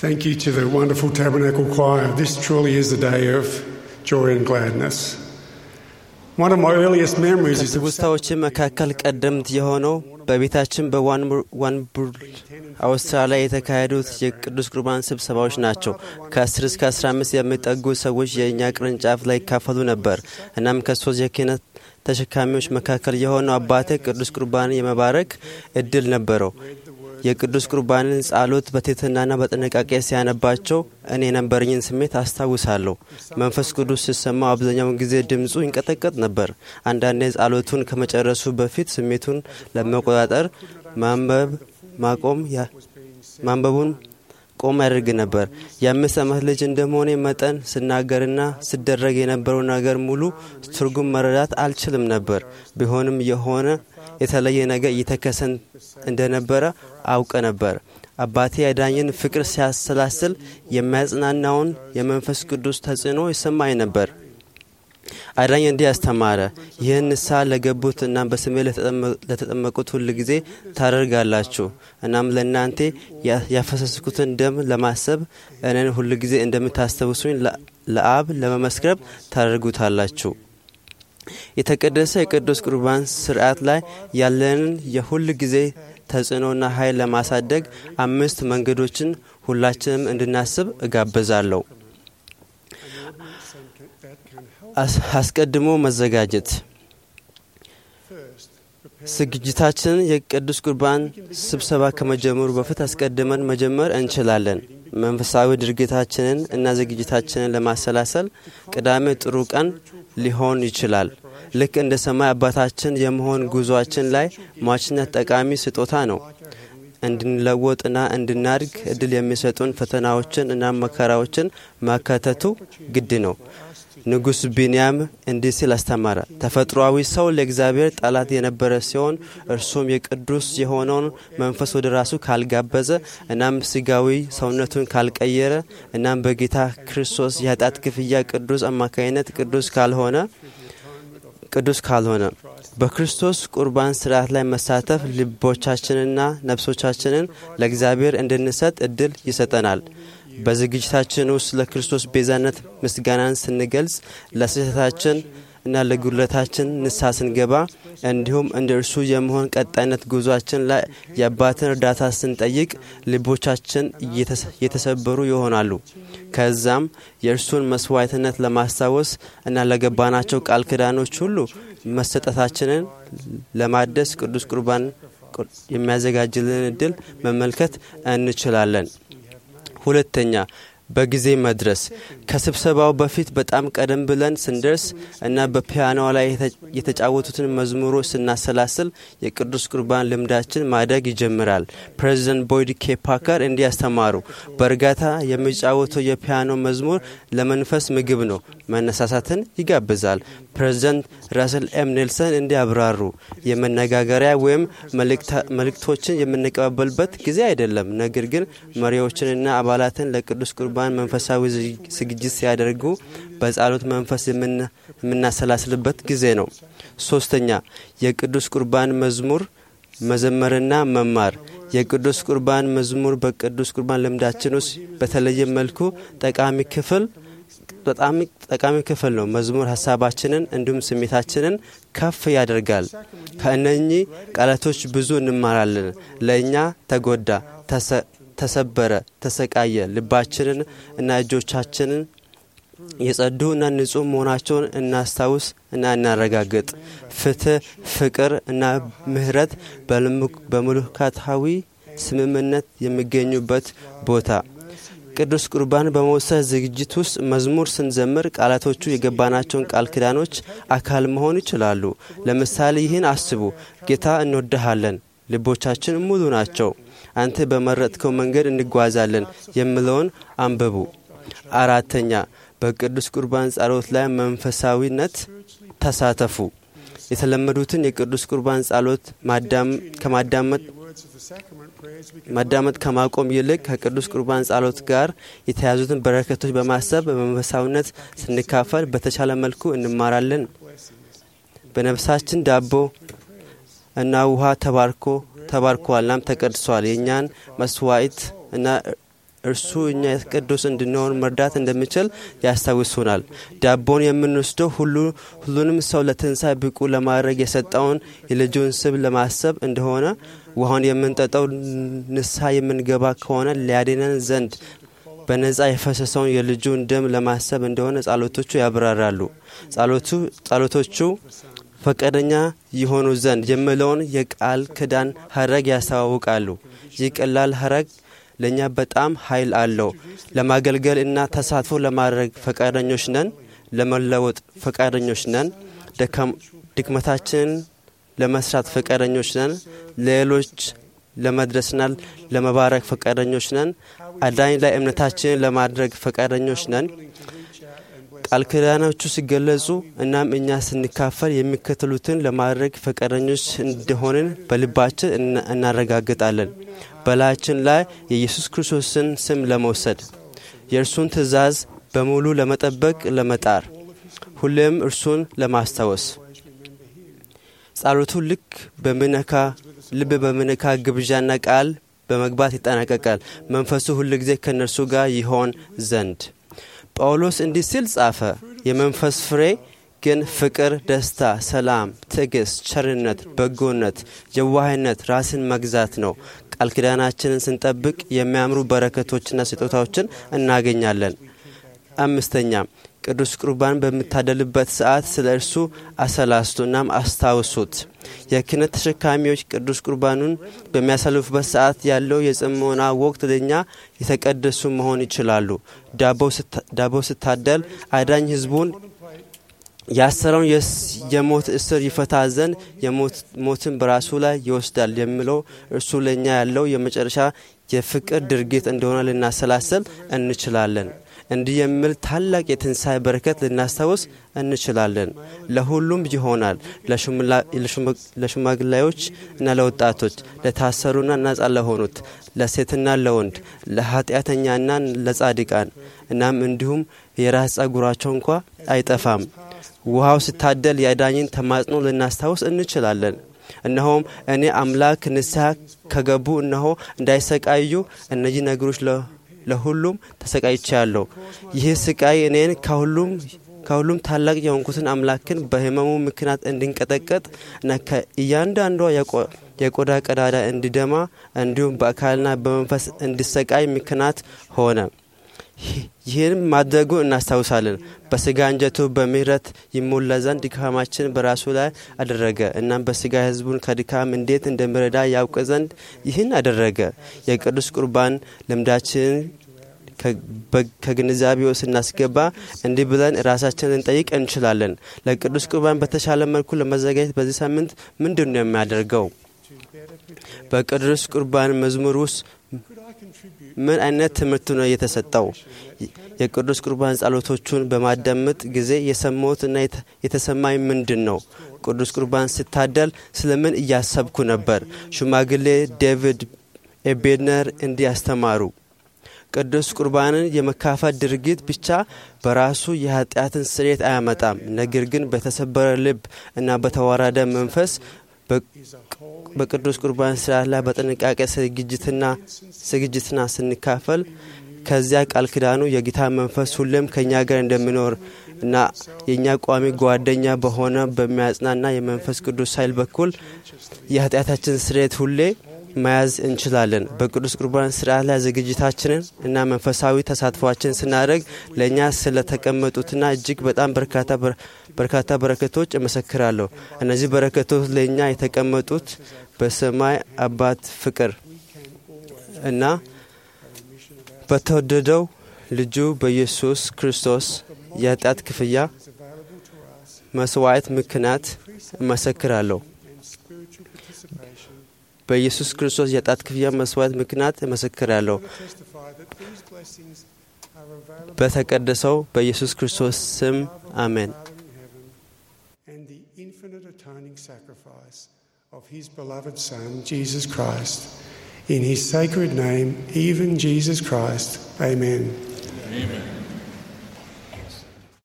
Thank you to the wonderful Tabernacle Choir. This truly is a day of joy and gladness. One of my earliest memories is of ከትውስታዎቼ መካከል ቀደምት የሆነው በቤታችን በዋንቡር አውስትራሊያ የተካሄዱት የቅዱስ ቁርባን ስብሰባዎች ናቸው። ከ10 እስከ 15 የሚጠጉ ሰዎች የእኛ ቅርንጫፍ ላይ ይካፈሉ ነበር። እናም ከሶስት የክህነት ተሸካሚዎች መካከል የሆነው አባቴ ቅዱስ ቁርባንን የመባረክ እድል ነበረው። የቅዱስ ቁርባንን ጸሎት በትህትናና በጥንቃቄ ሲያነባቸው እኔ የነበረኝን ስሜት አስታውሳለሁ። መንፈስ ቅዱስ ሲሰማው አብዛኛውን ጊዜ ድምፁ ይንቀጠቀጥ ነበር። አንዳንዴ ጸሎቱን ከመጨረሱ በፊት ስሜቱን ለመቆጣጠር ማንበብ ማቆም ማንበቡን ቆም ያደርግ ነበር። የአምስት ዓመት ልጅ እንደመሆኔ መጠን ስናገርና ስደረግ የነበረው ነገር ሙሉ ትርጉም መረዳት አልችልም ነበር። ቢሆንም የሆነ የተለየ ነገር እየተከሰን እንደነበረ አውቀ ነበር። አባቴ ያዳኝን ፍቅር ሲያሰላስል የሚያጽናናውን የመንፈስ ቅዱስ ተጽዕኖ ይሰማኝ ነበር። አዳኝ እንዲህ አስተማረ፣ ይህን ንስሐ ለገቡት እናም በስሜ ለተጠመቁት ሁል ጊዜ ታደርጋላችሁ። እናም ለእናንተ ያፈሰስኩትን ደም ለማሰብ እኔን ሁል ጊዜ እንደምታስታውሱኝ ለአብ ለመመስከር ታደርጉታላችሁ። የተቀደሰ የቅዱስ ቁርባን ስርዓት ላይ ያለንን የሁል ጊዜ ተጽዕኖና ኃይል ለማሳደግ አምስት መንገዶችን ሁላችንም እንድናስብ እጋብዛለሁ። አስቀድሞ መዘጋጀት ዝግጅታችንን የቅዱስ ቁርባን ስብሰባ ከመጀመሩ በፊት አስቀድመን መጀመር እንችላለን። መንፈሳዊ ድርጊታችንን እና ዝግጅታችንን ለማሰላሰል ቅዳሜ ጥሩ ቀን ሊሆን ይችላል። ልክ እንደ ሰማይ አባታችን የመሆን ጉዞአችን ላይ ሟችነት ጠቃሚ ስጦታ ነው። እንድንለወጥና እንድናድግ እድል የሚሰጡን ፈተናዎችን እና መከራዎችን ማካተቱ ግድ ነው። ንጉሥ ቢንያም እንዲህ ሲል አስተማረ። ተፈጥሯዊ ሰው ለእግዚአብሔር ጠላት የነበረ ሲሆን እርሱም የቅዱስ የሆነውን መንፈስ ወደ ራሱ ካልጋበዘ እናም ስጋዊ ሰውነቱን ካልቀየረ እናም በጌታ ክርስቶስ የኃጢአት ክፍያ ቅዱስ አማካኝነት ቅዱስ ካልሆነ ቅዱስ ካልሆነ በክርስቶስ ቁርባን ስርዓት ላይ መሳተፍ ልቦቻችንና ነፍሶቻችንን ለእግዚአብሔር እንድንሰጥ እድል ይሰጠናል። በዝግጅታችን ውስጥ ለክርስቶስ ቤዛነት ምስጋናን ስንገልጽ ለስህተታችን እና ለጉድለታችን ንስሐ ስንገባ እንዲሁም እንደ እርሱ የመሆን ቀጣይነት ጉዟችን ላይ የአባትን እርዳታ ስንጠይቅ ልቦቻችን የተሰበሩ ይሆናሉ። ከዛም የእርሱን መስዋዕትነት ለማስታወስ እና ለገባናቸው ቃል ኪዳኖች ሁሉ መሰጠታችንን ለማደስ ቅዱስ ቁርባን የሚያዘጋጅልን እድል መመልከት እንችላለን። ሁለተኛ በጊዜ መድረስ ከስብሰባው በፊት በጣም ቀደም ብለን ስንደርስ እና በፒያኖ ላይ የተጫወቱትን መዝሙሮች ስናሰላስል የቅዱስ ቁርባን ልምዳችን ማደግ ይጀምራል። ፕሬዚደንት ቦይድ ኬ ፓከር እንዲህ ያስተማሩ፣ በእርጋታ የሚጫወተው የፒያኖ መዝሙር ለመንፈስ ምግብ ነው፣ መነሳሳትን ይጋብዛል። ፕሬዚደንት ራስል ኤም ኔልሰን እንዲያብራሩ፣ የመነጋገሪያ ወይም መልእክቶችን የምንቀባበልበት ጊዜ አይደለም፣ ነገር ግን መሪዎችንና አባላትን ለቅዱስ ቁርባን መንፈሳዊ ዝግጅት ሲያደርጉ በጸሎት መንፈስ የምናሰላስልበት ጊዜ ነው። ሶስተኛ የቅዱስ ቁርባን መዝሙር መዘመርና መማር የቅዱስ ቁርባን መዝሙር በቅዱስ ቁርባን ልምዳችን ውስጥ በተለየ መልኩ ጠቃሚ ክፍል በጣም ጠቃሚ ክፍል ነው። መዝሙር ሀሳባችንን እንዲሁም ስሜታችንን ከፍ ያደርጋል። ከእነኚህ ቃላቶች ብዙ እንማራለን። ለእኛ ተጎዳ፣ ተሰበረ፣ ተሰቃየ፣ ልባችንን እና እጆቻችንን የጸዱ እና ንጹህ መሆናቸውን እናስታውስ እና እናረጋግጥ። ፍትህ፣ ፍቅር እና ምህረት በመለኮታዊ ስምምነት የሚገኙበት ቦታ ቅዱስ ቁርባን በመውሰድ ዝግጅት ውስጥ መዝሙር ስንዘምር ቃላቶቹ የገባናቸውን ቃል ኪዳኖች አካል መሆን ይችላሉ። ለምሳሌ ይህን አስቡ። ጌታ እንወድሃለን፣ ልቦቻችን ሙሉ ናቸው፣ አንተ በመረጥከው መንገድ እንጓዛለን የሚለውን አንብቡ። አራተኛ በቅዱስ ቁርባን ጸሎት ላይ መንፈሳዊነት ተሳተፉ። የተለመዱትን የቅዱስ ቁርባን ጸሎት ከማዳመጥ ማዳመጥ ከማቆም ይልቅ ከቅዱስ ቁርባን ጸሎት ጋር የተያዙትን በረከቶች በማሰብ በመንፈሳዊነት ስንካፈል በተቻለ መልኩ እንማራለን። በነፍሳችን ዳቦ እና ውሃ ተባርኮ ተባርኳል፣ እናም ተቀድሷል። የእኛን መስዋዕት እና እርሱ እኛ ቅዱስ እንድንሆን መርዳት እንደሚችል ያስታውሱናል። ዳቦን የምንወስደው ሁሉንም ሰው ለትንሣኤ ብቁ ለማድረግ የሰጠውን የልጁን ስብ ለማሰብ እንደሆነ ውሃውን የምንጠጣው ንስሐ የምንገባ ከሆነ ሊያድነን ዘንድ በነጻ የፈሰሰውን የልጁን ደም ለማሰብ እንደሆነ ጸሎቶቹ ያብራራሉ። ጸሎቶቹ ፈቃደኛ የሆኑ ዘንድ የሚለውን የቃል ክዳን ሀረግ ያስተዋውቃሉ። ይህ ቀላል ሀረግ ለእኛ በጣም ኃይል አለው። ለማገልገል እና ተሳትፎ ለማድረግ ፈቃደኞች ነን። ለመለወጥ ፈቃደኞች ነን። ድክመታችንን ለመስራት ፈቃደኞች ነን። ለሌሎች ለመድረስና ለመባረክ ፈቃደኞች ነን። አዳኝ ላይ እምነታችንን ለማድረግ ፈቃደኞች ነን። ቃል ኪዳኖቹ ሲገለጹ እናም እኛ ስንካፈል የሚከተሉትን ለማድረግ ፈቃደኞች እንደሆንን በልባችን እናረጋግጣለን። በላያችን ላይ የኢየሱስ ክርስቶስን ስም ለመውሰድ፣ የእርሱን ትእዛዝ በሙሉ ለመጠበቅ ለመጣር፣ ሁሌም እርሱን ለማስታወስ። ጸሎቱ ልክ በሚነካ ልብ በሚነካ ግብዣና ቃል በመግባት ይጠናቀቃል። መንፈሱ ሁል ጊዜ ከእነርሱ ጋር ይሆን ዘንድ ጳውሎስ እንዲህ ሲል ጻፈ። የመንፈስ ፍሬ ግን ፍቅር፣ ደስታ፣ ሰላም፣ ትዕግስት፣ ቸርነት፣ በጎነት፣ የዋህነት፣ ራስን መግዛት ነው። ቃል ኪዳናችንን ስንጠብቅ የሚያምሩ በረከቶችና ስጦታዎችን እናገኛለን። አምስተኛ ቅዱስ ቁርባን በምታደልበት ሰዓት ስለ እርሱ አሰላስቱ እናም አስታውሱት። የክህነት ተሸካሚዎች ቅዱስ ቁርባኑን በሚያሳልፉበት ሰዓት ያለው የጽሞና ወቅት ለእኛ የተቀደሱ መሆን ይችላሉ። ዳቦ ስታደል አዳኝ ሕዝቡን ያሰረውን የሞት እስር ይፈታ ዘንድ ሞትን በራሱ ላይ ይወስዳል የሚለው እርሱ ለእኛ ያለው የመጨረሻ የፍቅር ድርጊት እንደሆነ ልናሰላሰል እንችላለን። እንዲህ የሚል ታላቅ የትንሣኤ በረከት ልናስታውስ እንችላለን። ለሁሉም ይሆናል። ለሽማግሌዎች እና ለወጣቶች፣ ለታሰሩና ነጻ ለሆኑት፣ ለሴትና ለወንድ፣ ለኃጢአተኛና ለጻድቃን እናም እንዲሁም የራስ ጸጉራቸው እንኳ አይጠፋም። ውሃው ሲታደል የአዳኝን ተማጽኖ ልናስታውስ እንችላለን። እነሆም እኔ አምላክ ንስሐ ከገቡ እነሆ እንዳይሰቃዩ እነዚህ ነገሮች ለሁሉም ተሰቃይቻለሁ። ይህ ስቃይ እኔን ከሁሉም ከሁሉም ታላቅ የሆንኩትን አምላክን በሕመሙ ምክንያት እንድንቀጠቀጥ እና ከእያንዳንዷ የቆዳ ቀዳዳ እንዲደማ እንዲሁም በአካልና በመንፈስ እንዲሰቃይ ምክንያት ሆነ። ይህን ማድረጉ እናስታውሳለን። በስጋ እንጀቱ በምሕረት ይሞላ ዘንድ ድካማችን በራሱ ላይ አደረገ። እናም በስጋ ሕዝቡን ከድካም እንዴት እንደሚረዳ ያውቅ ዘንድ ይህን አደረገ። የቅዱስ ቁርባን ልምዳችንን ከግንዛቤ ውስጥ ስናስገባ እንዲህ ብለን ራሳችንን ልንጠይቅ እንችላለን። ለቅዱስ ቁርባን በተሻለ መልኩ ለመዘጋጀት በዚህ ሳምንት ምንድን ነው የሚያደርገው? በቅዱስ ቁርባን መዝሙር ውስጥ ምን አይነት ትምህርት ነው የተሰጠው? የቅዱስ ቁርባን ጸሎቶቹን በማዳመጥ ጊዜ የሰማሁትና የተሰማኝ ምንድን ነው? ቅዱስ ቁርባን ስታደል ስለምን እያሰብኩ ነበር? ሽማግሌ ዴቪድ ኤቤድነር እንዲህ ያስተማሩ። ቅዱስ ቁርባንን የመካፈል ድርጊት ብቻ በራሱ የኃጢአትን ስርየት አያመጣም። ነገር ግን በተሰበረ ልብ እና በተዋረደ መንፈስ በቅዱስ ቁርባን ስርዓት ላይ በጥንቃቄ ዝግጅትና ስንካፈል ከዚያ ቃል ኪዳኑ የጌታ መንፈስ ሁሌም ከእኛ ጋር እንደሚኖር እና የእኛ ቋሚ ጓደኛ በሆነ በሚያጽናና የመንፈስ ቅዱስ ኃይል በኩል የኃጢአታችን ስርየት ሁሌ መያዝ እንችላለን። በቅዱስ ቁርባን ስርዓት ላይ ዝግጅታችንን እና መንፈሳዊ ተሳትፏችን ስናደርግ ለእኛ ስለተቀመጡትና እጅግ በጣም በርካታ በረከቶች እመሰክራለሁ። እነዚህ በረከቶች ለእኛ የተቀመጡት በሰማይ አባት ፍቅር እና በተወደደው ልጁ በኢየሱስ ክርስቶስ የኃጢአት ክፍያ መስዋዕት ምክንያት እመሰክራለሁ። በኢየሱስ ክርስቶስ የኃጢአት ክፍያ መስዋዕት ምክንያት እመሰክራለሁ። በተቀደሰው በኢየሱስ ክርስቶስ ስም አሜን። And the infinite atoning sacrifice of his beloved Son, Jesus Christ. In his sacred name, even Jesus Christ. Amen. Amen.